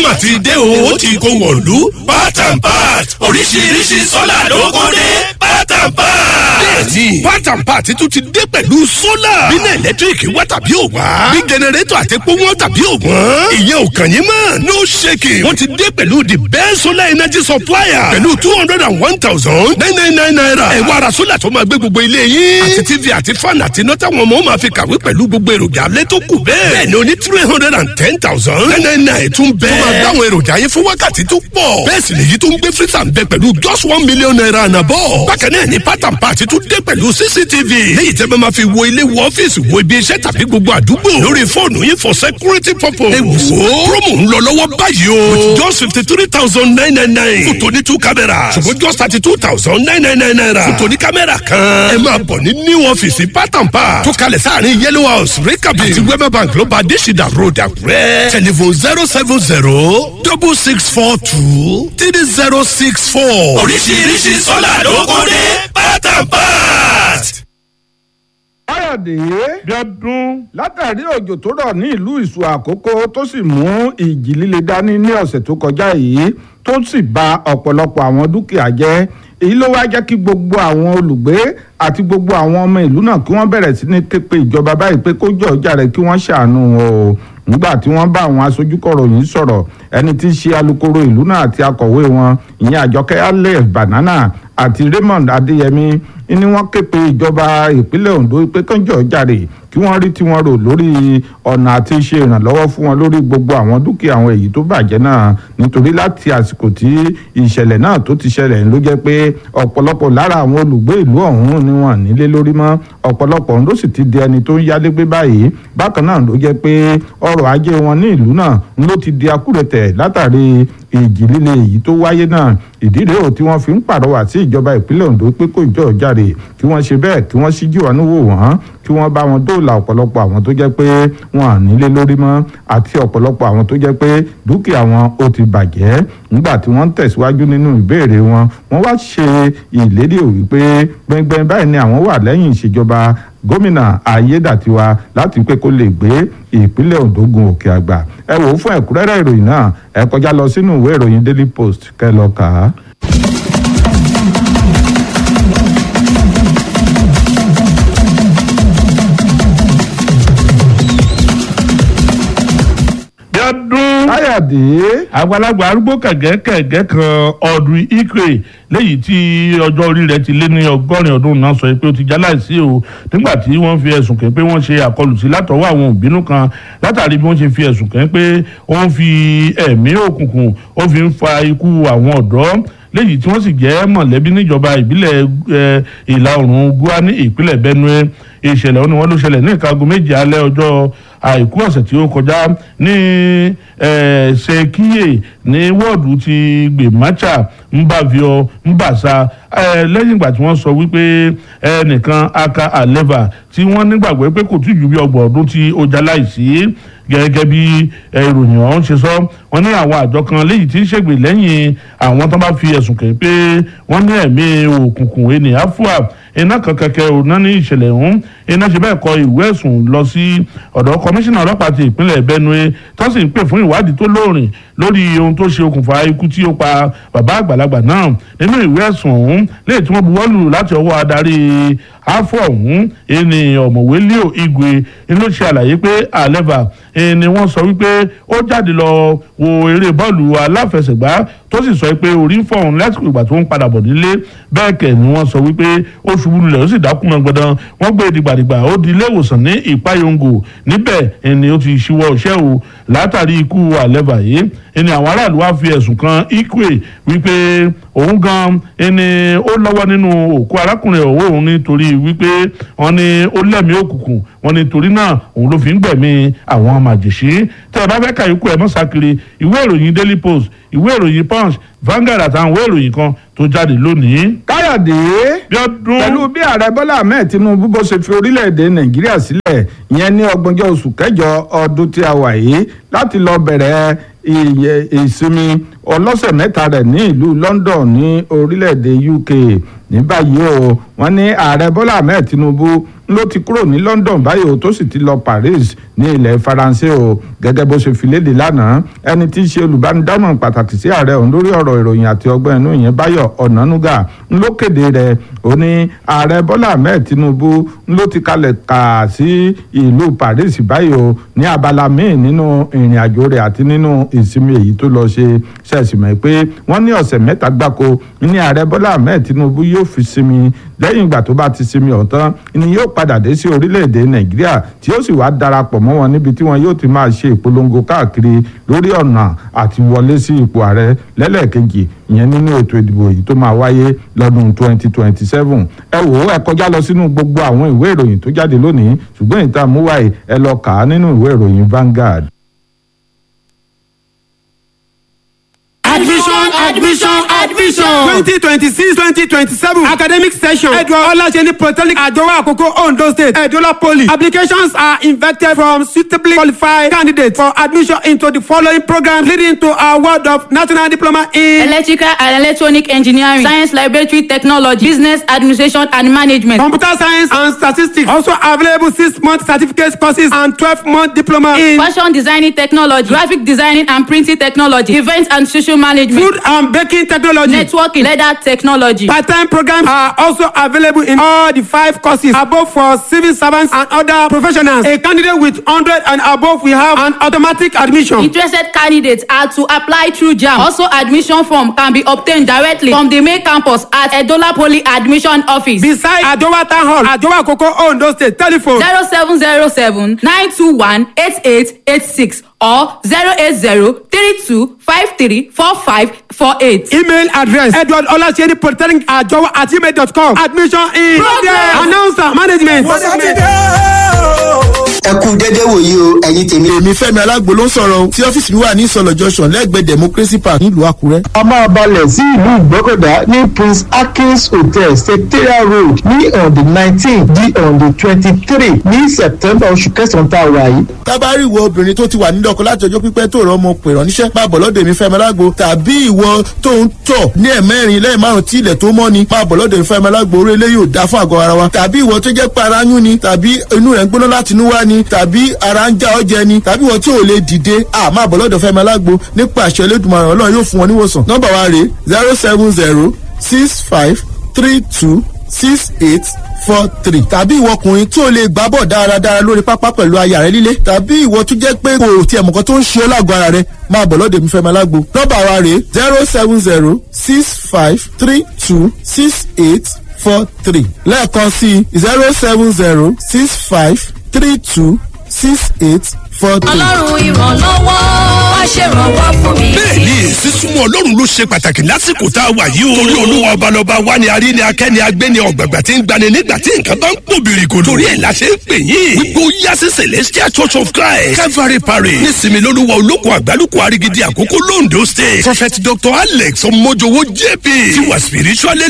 mà ti dé o ó ti kó wọ̀lú part and part oríṣiríṣi sólà ló kó dé part and part. bẹ́ẹ̀ni part and part tún ti dé pẹ̀lú sólà. bínú ẹ̀lẹ́tíríkì wá tàbí ò wá. bí jẹnẹrétọ̀ àti epo wọn tàbí ò wọ́n. ìyẹn ò kàn yín mọ́ no shaking. wọ́n ti dé pẹ̀lú the best solar energy supplier. pẹ̀lú two hundred and one thousand nine nine nine naira. ẹ wá ra sólà tó máa gbé gbogbo ilé yín. àti tv àti fan àti iná táwọn ọmọ máa fi kàwé pẹ̀lú gbogbo èròjà alẹ́ tó kù bẹ́ẹ̀. bẹ́ẹ̀ni o ní three hundred and ten thousand nine nine nine tún bẹ́ẹ̀. tó máa dáwọn èròjà yẹn fún wákàtí tó pọ̀. bẹ́ẹ̀ sì nìyí tó ń gbé freezer ń bẹ pẹ̀lú just one million naira àná bọ̀. bákan náà ni part and part tún dé pẹ̀lú cctv. léyìí tẹ́ bá máa fi wo ilé wo ọ́fíìsì wo ibi iṣẹ́ tàbí gbogbo àdúgbò. lórí fóònù yín for security purpose. ẹ wò ó promo ń lọ lọ́wọ́ báyìí o. with just fifty three thousand nine nine nine. fún tòní two cameras. ṣùgbọ́n just thirty two thousand nine nine nine naira. fún tòní kámẹ́rà kan. ẹ máa bọ̀ ní new ọ́fíìsì part and part. tó kalẹ̀ sáàrin yellow house rekabi. àti wema bank ló bá adésìdá road àkúrẹ́. telephone zero seven zero double six four two three zero six four. oríṣiríṣi sọ́là ló kó dé part and part. káyọ̀dé bíọ́dún látàrí òjò tó rọ̀ ní ìlú ìṣù àkókò tó sì mú ìjì líle dání ní ọ̀sẹ̀ tó kọjá yìí tó sì ba ọ̀pọ̀lọpọ̀ àwọn dúkìá jẹ́ èyí ló wá jẹ́ kí gbogbo àwọn olùgbé àti gbogbo àwọn ọmọ ìlú náà kí wọ́n bẹ̀rẹ̀ sí ní képe ìjọba báyìí pé kó jọ ọjà rẹ̀ kí wọ́n ṣàánú wọn o nígbà tí wọ́n bá àwọn aṣojúkọ̀ròyìn sọ̀rọ̀ ẹni tí í ṣe alukoro ìlú náà àti akọ̀wé wọn ìyẹn àjọkẹ́ alẹ́ banana àti raymond adéyẹmí ni wọ́n ké pe ìjọba ìpínlẹ̀ ondo pé kánjọ́ jàre kí wọ́n rí tiwọn rò lórí ọ̀nà àti ṣe ìrànlọ́wọ́ fún wọn lórí gbogbo àwọn dúkìá àwọn èyí tó bàjẹ́ náà nítorí láti àsìkò tí ìṣẹ̀lẹ̀ náà tó ti ṣẹlẹ̀ ló jẹ́ pé ọ̀pọ̀lọpọ̀ lára àwọn olùgbé ìlú ọ̀hún ni wọ́n nílé lórí mọ́ ọ̀pọ̀lọpọ̀ ló sì ti di ẹni tó ń yálégbé báyìí bákan náà ló jẹ́ pé ọrọ̀ ajé wọn ní ìlú náà ló ti di akúrẹ̀tẹ̀ látàrí ìjì líle èyí tó wáyé náà ìdí rèé ò tí wọ́n fi ń pàrọwà sí ìjọba ìpínlẹ̀ Ondo pé kó ìjọ jáde kí wọ́n ṣe bẹ́ẹ̀ kí wọ́n ṣíjú àánú wò wọ́n kí wọ́n bá wọn dóòlà ọ̀pọ̀lọpọ̀ àwọn tó jẹ́ pé wọn à nílé lórí mọ́ àti ọ̀pọ̀lọpọ̀ àwọn tó jẹ́ pé dúkìá wọn ó ti bàjẹ́ nígbà tí wọ́n ń tẹ̀síwájú nínú ìbéèrè wọn wọ́n wá ṣe ìlérí òwì pé gbẹngbẹng báyìí ni àwọn wà lẹ́yìn ìṣèjọba gómìnà ayédàtiwa láti pé kó lè gbé ìpínlẹ̀ Ondo gun òkè àgbà ẹ wò ó fún ẹ̀kúnrẹ́rẹ́ ìròyìn náà ẹ kọjá lọ sínú ìwé ìròyìn Daily Post kẹ́ lọ kà á. bíọ́dún káyọ̀dé àgbàlagbà arúgbó kẹ̀gẹ́kẹ̀gẹ́ kan ọdún ikre léyìí tí ọjọ́ orí rẹ̀ ti lé ní ọgọ́rin ọdún náà sọ pé ó ti já láìsí o nígbà tí wọ́n fi ẹ̀sùn kẹ́ pé wọ́n ṣe àkọlù sí látọwọ́ àwọn òbínú kan látàrí bí wọ́n ṣe fi ẹ̀sùn kẹ́ pé ó ń fi ẹ̀mí òkùnkùn ó fi ń fa ikú àwọn ọ̀dọ́ léyìí tí wọ́n sì jẹ́ mọ̀lẹ́bí níjọba ìbílẹ̀ ìlà oòrùn gúá ní ìpínlẹ̀ benue ìṣẹ̀lẹ̀ ọ̀hún ni wọ́n ló ṣẹlẹ̀ ní ìka aago méje alẹ́ ọjọ́ àìkú ọ̀sẹ̀ tí ó kọjá ní ṣèkíyè ní wọ́ọ̀dù ti gbèmácha mbàvíọ mbàṣà lẹ́yìn ìgbà tí wọ́n sọ wípé ẹnìkan aka aleva tí wọ́n nígbàgbọ́ pé kò tí ju bí ọgbọ̀n ọdún tí ó já láìsí gẹ́gẹ́ bí ìròyìn ọ̀hún ṣe sọ wọ́n ní àwọn àjọ kan léyìí tí ń ṣègbè lẹ́yìn àwọn tó bá fi ẹ̀sùn kẹ́ pé wọ́n ní ẹ̀mí òkùnkùn ènìyàn fúà iná kan kẹ̀kẹ́ òná ní ìṣẹ̀lẹ̀ ọ̀hún iná ṣe bẹ́ẹ̀ kọ ìwé ẹ̀sùn lọ sí ọ̀dọ̀ kọmíṣánná ọlọ́pàá ti ìpínlẹ̀ Benue tó sì ń pè fún ìwádìí tó lóòrìn lórí ohun tó ṣe okùnfà ikú tí ó pa bàbá àgbàlagbà náà nínú ìwé ẹ̀sùn ọ̀hún léyìí tí wọ́n buwọ́lù láti ọwọ́ adarí afọ ọ̀hún ẹni ọ̀mọ̀wé leo igwe ló ṣe àlàyé pé àlẹ́bà ni wọ́n sọ wípé ó jáde lọ wo eré bọ́ọ̀lù aláfẹsẹ̀gbá tó sì sọ pé orí ń fọ́ òun lásìkò ìgbà tó ń padà bọ̀ nílé bẹ́ẹ̀ kẹ̀ ni wọ́n sọ wípé ó ṣubú lulẹ̀ ó sì dákú náà gbọdán wọ́n gbé dìgbàdìgbà ó di ilé ìwòsàn ní ìpayongo níbẹ̀ ni ó ti ṣíwọ́ iṣẹ́ o látàrí ikú àlẹ́bà yìí ni àwọn aráàlú wá fi ẹ̀sùn kan ikwe wípé òun gan ni ó lọ́wọ́ nínú òkú arákùnrin ọ̀wọ́ òun nítorí wípé wọ́n ní ó lẹ́mìí òkùnkùn wọ́n ní torí náà òun ló fi ń gbẹ̀mí àwọn màjèṣí tẹ́ ẹ bá fẹ́ kàyókù ẹ̀ mọ́sákiri ìwé ìròyìn Daily Post ìwé ìròyìn Punch Vanguard àtàwọn ìwé ìròyìn kan tó jáde lónìí. káyọ̀dé bíọ́dún pẹ̀lú bí ààrẹ bọ́lá ahmed tinubu bó ṣe fi orílẹ̀-èdè nàìjíríà sílẹ̀ ìyẹn ní ọgbọ̀njọ́ oṣù kẹjọ ọdún tí a wà yìí láti lọ bẹ̀rẹ̀ ìsinmi ọlọ́sẹ̀ mẹ́ta rẹ̀ ní ìlú london ní orílẹ̀-èdè uk ní báyìí o wọ́n ní ààrẹ bọ́lá ahmed tinubu ló ti kúrò ní London báyìí o tó sì ti lọ Paris ní ilẹ̀ Faransé o gẹ́gẹ́ bó ṣe fi léde lánàá ẹni tí í ṣe olùbánidámọ̀ràn pàtàkì sí ààrẹ òun lórí ọ̀rọ̀ ìròyìn àti ọgbọ́n inú ìyẹn Báyọ̀ Ọ̀nànúgà ló kéde rẹ̀ ó ní ààrẹ Bọ́lá Ahmed Tinubu ló ti kalẹ̀ kà sí ìlú Paris báyìí o ní abala míì nínú ìrìn àjò rẹ̀ àti nínú ìsinmi èyí tó lọ ṣe ṣẹ̀sìmọ̀ pé wọ́n ní ọ̀sẹ̀ mẹ́ta gbáko ní ààrẹ Bọ́lá Ahmed Tinubu yóò fi sinmi lẹ́yìn ìgbà tó bá ti sinmi ọ̀tán ni yóò padà dé sí orílẹ̀-èdè Nàìjíríà tí ó sì wá darapọ̀ mọ́ wọn níbi tí wọn yóò ti máa ṣe ìpolongo káàkiri lórí ọ̀nà àti wọlé sí ipò ààrẹ lẹ́lẹ́ẹ̀kejì ìyẹn nínú ètò ìdìbò yìí tó máa wáyé lọ́dún 2027 ẹ wò ó ẹ kọjá lọ sínú gbogbo àwọn ìwé ìròyìn tó jáde lónìí ṣùgbọ́n ìta múwáì ẹ lọ kà á nínú ìwé ìròyìn Vanguard. admission admission admission twenty twenty six twenty twenty seven academic session edward olaseni polytechnic adowa akoko ondo state edola poly applications are invited from suitably qualified candidates for admission into the following programs leading to award of national diploma in electrical and electronic engineering science laboratory technology business administration and management. computer science and statistics also available six month certificate courses and twelve month diploma in fashion designing technology graphic designing and printing technology event and social management food and baking technology. networking leather technology. Part-time programs are also available in all the five courses above for civil servants and other professionals. A candidate with 100 and above will have an automatic admission. Interested candidates are to apply through JAM. Also, admission form can be obtained directly from the main campus at Edola Poly Admission Office. Beside Adowa Town Hall, Adowa Koko Ondo State, telephone 0707 921 8886 or 080 32 53 45 48. email address edward olaseni polytechnic ajowa at gmail.com admission in Progress. announcer management. ẹ kú dédé wòyí o ẹ̀yin tèmi. èmi fẹ́mi alágbo ló ń sọ̀rọ̀ o tí ọ́fíìsì mi wà ní ìsọ̀lọ̀ junction lẹ́gbẹ̀ẹ́ democracy park nílùú àkúrẹ́. a máa balẹ̀ sí ìlú ìgbọ́kọ̀dá ní prince akins hotel secretariat road ní on the nineteen di on the twenty-three ní september oṣù kẹsàn-án tá a wà yìí. tábàárì ìwọ obìnrin tó ti wà nílé ọkọ láti ọjọ́ pípẹ́ tó rọ ọmọ pè ránníṣẹ́ máa bọ̀ lọ́dọ̀ èmi fẹ́mi alágbo tàbí ìwọ tó ń tọ̀ ní ẹ̀mẹ́rin lẹ́yìn márùn tí ilẹ̀ tó mọ́ ni máa bọ̀ lọ́dọ̀ èmi fẹ́mi alágbo orí ilé yóò dá fún àgọ́ ara wa tàbí ìwọ tó jẹ́ pé ara ń yún ni tàbí inú rẹ̀ ń gbóná láti inú wá ni tàbí ara ń já ọ jẹ ni tàbí ìwọ tí ò lè dìde à máa bọ̀ lọ́dọ̀ fẹ́mi alágbo nípa àṣẹ elédùnmaràn ọlọ́run yóò fún wọn níwòsàn nọ́mbà wa rèé zero seven zero six five three two six eight four three tàbí ìwọ ọkùnrin tí o lè gbá bọ̀ dáradára lórí pápá pẹ̀lú aya rẹ líle tàbí ìwọ tó jẹ́ pé kò tiẹ̀ mọ̀kan tó ń ṣe ọ́ lágọ̀ọ́ ara rẹ máa bọ̀ lọ́dọ̀ mi fẹ́ máa lágbo nọ́mbà wa rèé zero seven zero six five three two six eight four three lẹ́ẹ̀kan sí zero seven zero six five three two six eight four three. ọlọ́run ìrànlọ́wọ́ wá ṣèrànwọ́ fún mi. bẹ́ẹ̀ni sísúnmọ́ ọlọ́run ló ṣe pàtàkì lásìkò tá a wà yìí o. torí olúwa ọbalọba wa ni arí ni akẹ́ni agbẹ́ni ọ̀gbàgbà tí ń gbani nígbà tí nǹkan bá ń pò bìrìkòdò. torí ẹ̀ la ṣe ń pè yín. wípé ó yá sí celestial church of christ calvary parish nísìmí lolúwa olóko àgbálùkù arigidi àkókò londo state prophet dr alex ọmọjọwọ jp ti wà spiritually